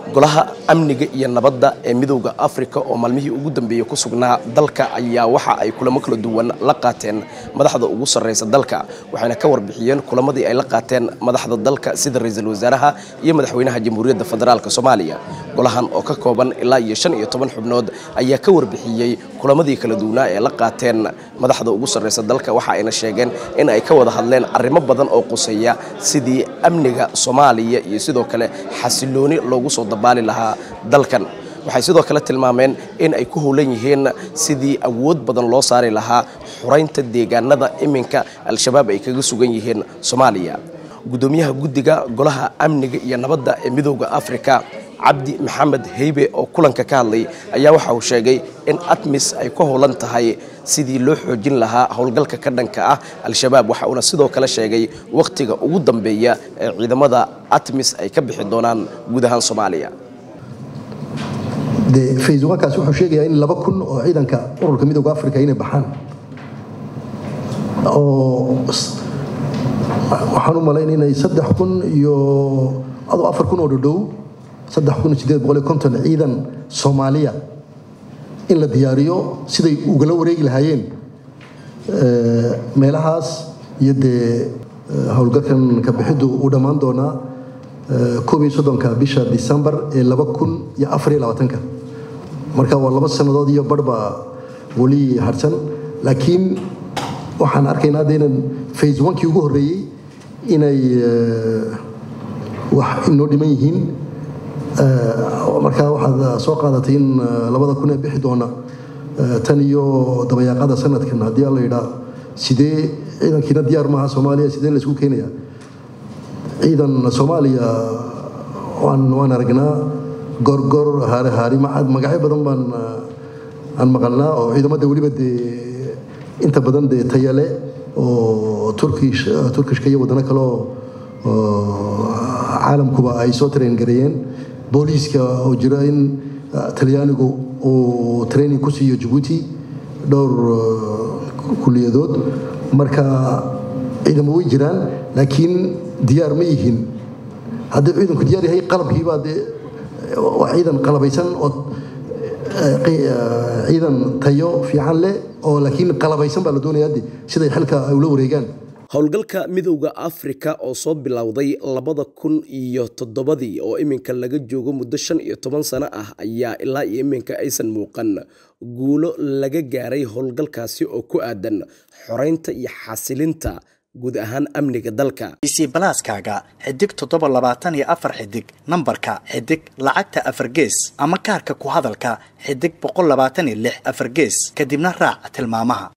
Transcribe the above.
golaha amniga iyo nabadda ee midowda afrika oo maalmihii ugu dambeeyey ku sugnaa dalka ayaa waxa ay kulamo kala duwan la qaateen madaxda ugu sarreysa dalka waxayna ka warbixiyeen kulamadii ay la qaateen madaxda dalka sida ra-iisul wasaaraha iyo madaxweynaha jamhuuriyadda federaalk soomaaliya golahan oo ka kooban ilaa iyo shan iyo toban xubnood ayaa ka warbixiyey kulamadii kala duwanaa ee la qaateen madaxda ugu sarreysa dalka waxa ayna sheegeen in ay ka wada hadleen arrimo badan oo quseeya sidii amniga soomaaliya iyo sidoo kale xasilooni loogu soo dabaali lahaa dalkan waxay sidoo kale tilmaameen in ay ku howlan yihiin sidii awood badan loo saari lahaa xuraynta deegaanada iminka al-shabaab ay kaga sugan yihiin soomaaliya guddoomiyaha guddiga golaha amniga iyo nabadda ee midowda afrika cabdi maxamed heybe oo kulanka ka hadlay ayaa waxa uu sheegay in atmis ay ku howlan tahay sidii loo xoojin lahaa howlgalka ka dhanka ah al-shabaab waxa uuna sidoo kale sheegay wakhtiga ugu dambeeya ee ciidamada atmis ay ka bixi doonaan guud ahaan soomaaliya de facebookaas wuxuu sheegayaa in laba kun oo ciidanka ururka midowda africa inay baxaan oo waxaan u malayn inay saddex kun iyo adoo afar kun oo dhodhow saddex kun iyo sideed boqol iyo konton ciidan soomaaliya in la diyaariyo siday ugala wareegi lahaayeen meelahaas iyo dee howlgalkan ka bixiddu uu dhammaan doonaa koob iyo soddonka bisha decembar ee laba kun iyo afar iyo labaatanka marka waa laba sannadood iyo barhba weli harsan laakiin waxaan arkaynaa hadda inan phase onkii ugu horreeyey inay wax inoo dhiman yihiin markaa waxaad soo qaadatay in labada kun ee bixi doona tan iyo dabayaaqada sanadkan haddii alla yidhaa sidee ciidankiina diyaar maaha soomaaliya sidee la isku keenayaa ciidan soomaaliya waan waan aragnaa gorgor haare haari macad magacyo badan baan aan maqalnaa oo ciidamada weliba dee inta badan dee tayale oo turkish turkishka iyo wadano kale oo caalamkuba ay soo train gareeyeen booliiska oo jira in talyaanigu uu training ku siiyo jabuuti dhowr kuliyadood marka ciidamo way jiraan laakiin diyaar ma yihiin haddii ciidanku diyaar yahay qalabkiibaa dee waa ciidan qalabaysan oo ciidan tayo fiican leh oo laakiin qalabaysan baa la doonaya hadde siday xilka ay ula wareegaan howlgalka midowda afrika oo soo bilowday labada kun iyo toddobadii oo iminka laga joogo muddo shan iyo toban sano ah ayaa ilaa iyo iminka aysan muuqan guulo laga gaaray howlgalkaasi oo ku aadan xoreynta iyo xasilinta guud ahaan amniga dalka isi balaaskaaga xidig toddoba labaatan iyo afar xidig nambarka xidig lacagta afar gees ama kaarka ku hadalka xidig boqol labaatan iyo lix afar gees kadibna raac tilmaamaha